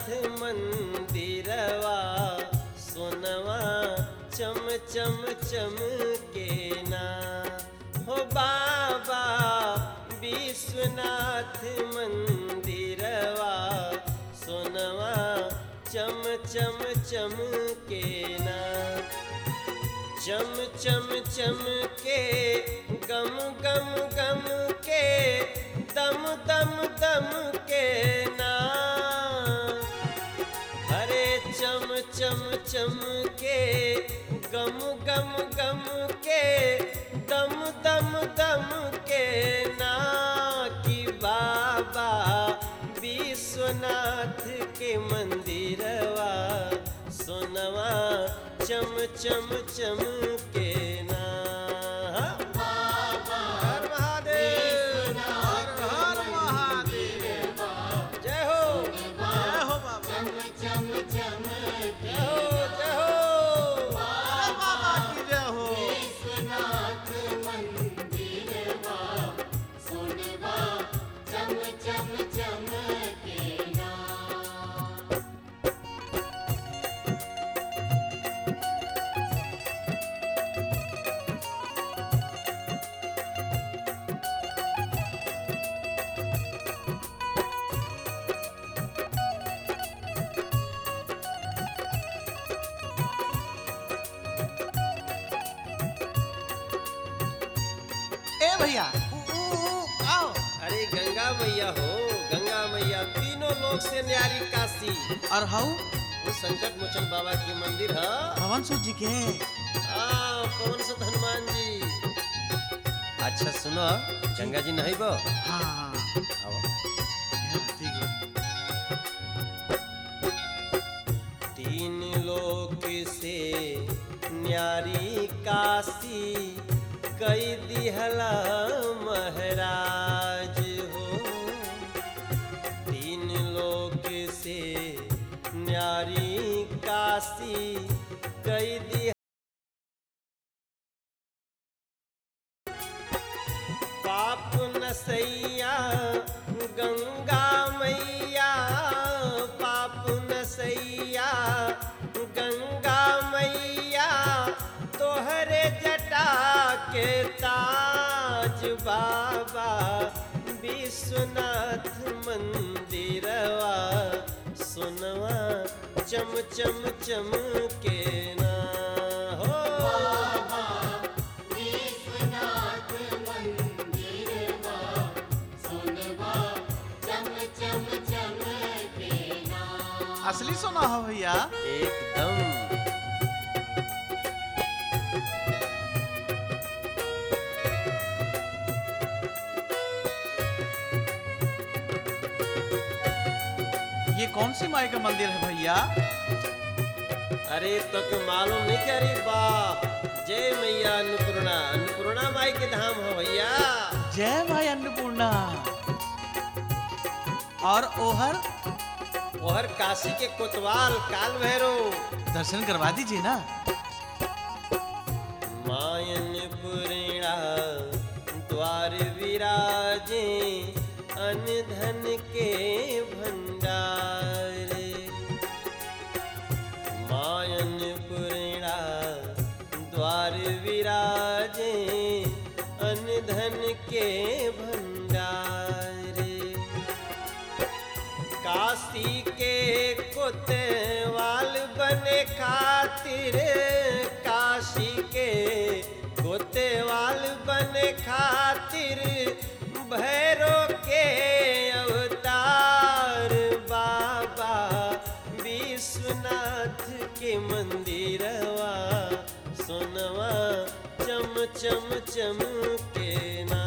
मंदिरवा सोनवा चम चम चम के ना हो बाबा विश्वनाथ मंदिरवा सोनवा चम चम चम के ना चम चम चम के गम गम गम के दम दम दम के ना हरे चम चम चम के गम गम गम के दम दम दम के ना कि बाबा विश्वनाथ के मंदिरवा सोनवा चम चम चम के ना हर महादेव हर हर महादेव जय हो जय हो बाबा जय हो जय हो अरे बाबा की जय हो ए भैया ऊ, ऊ, ऊ, आओ अरे गंगा मैया हो गंगा मैया तीनों लोग से न्यारी काशी और हाउ वो संकट मोचन बाबा की मंदिर है भवन सूत जी के आ पवन सुत हनुमान जी अच्छा सुनो गंगा जी नहीं बो हाँ हाँ आओ हाँ, ठीक है तीन लोक से न्यारी काशी कई दिहला महाराज हो तीन लोक से न्यारी काशी कई दिह पाप नसैया गंगा मैया पाप नसैया गंगा मैया तोहरे जटा के ताज बाबा विश्वनाथ मंदिरवा सुनवा चम चम चम के ना हो असली सोना हो भैया एकदम ये कौन सी माई का मंदिर है भैया अरे तो के मालूम नहीं क्या रे बाप जय मैया अन्नपूर्णा अन्नपूर्णा माई के धाम है भैया जय माई अन्नपूर्णा और ओहर ओहर काशी के कोतवाल काल भैरव दर्शन करवा दीजिए ना मायन पुरीणा द्वार विराजे अनधन के भंडार मायन पुरीणा द्वार विराजे अनधन के भंडार काशी के कोतवाल बने खातिर काशी के कोतवाल बने खातिर भैरो के अवतार बाबा विश्वनाथ के मंदिरवा सोनवा चम चम चम के ना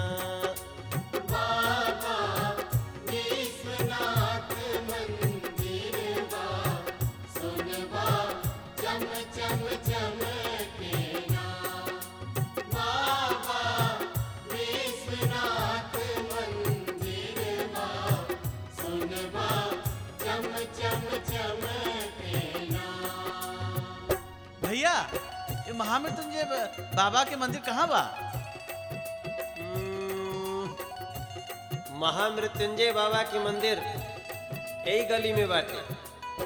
भैया ये महामृत्युंजय ब- बाबा के मंदिर कहाँ बा हम्म, महामृत्युंजय बाबा के मंदिर यही गली में बाटे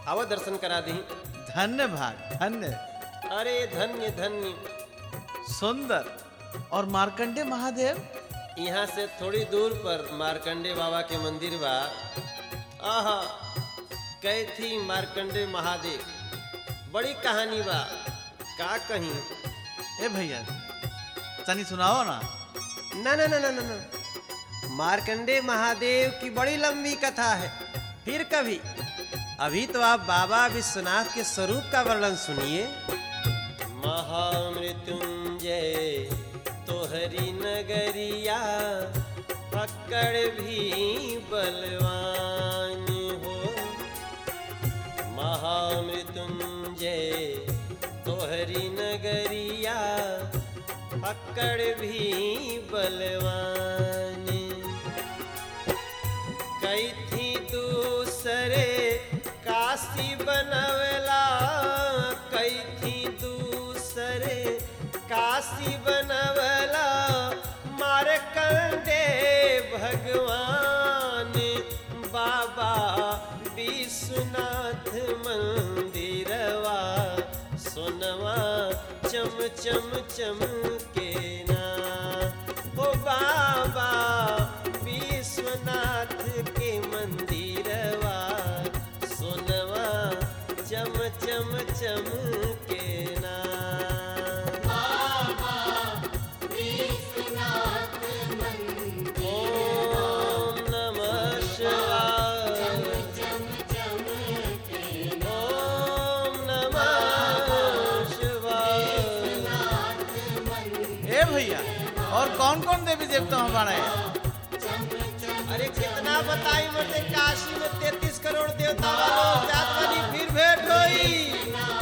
आवा दर्शन करा दी धन्य भाग धन्य अरे धन्य धन्य सुंदर और मार्कंडे महादेव यहाँ से थोड़ी दूर पर मार्कंडे बाबा के मंदिर बा आहा कैथी मार्कंडे महादेव बड़ी कहानी बा का कहीं ए भैया तनी सुनाओ ना ना ना ना ना ना ना मार्कंडे महादेव की बड़ी लंबी कथा है फिर कभी अभी तो आप बाबा विश्वनाथ के स्वरूप का वर्णन सुनिए महामृत्युंजय तोहरी नगरिया पकड़ भी बलवान हो महामृत्युंजय तोहरी नगरिया पकड़ भी बलवान कई थी दूसरे काशी बनवला कई थी दूसरे काशी बनवला मार कंडे भगवान बाबा विश्वनाथ मंदिरवा सोनवा चम चम चम के ना ओ बाबा विश्वनाथ के मंदिरवा सोनवा चम चम चम के ना ओम नमः शिवाय ओम नमः शिवाय ए भैया और कौन कौन देवी देवता हमारे अरे कितना बताई मरते काशी में तैतीस करोड़ देवता वालों जात वाली फिर भेंट होई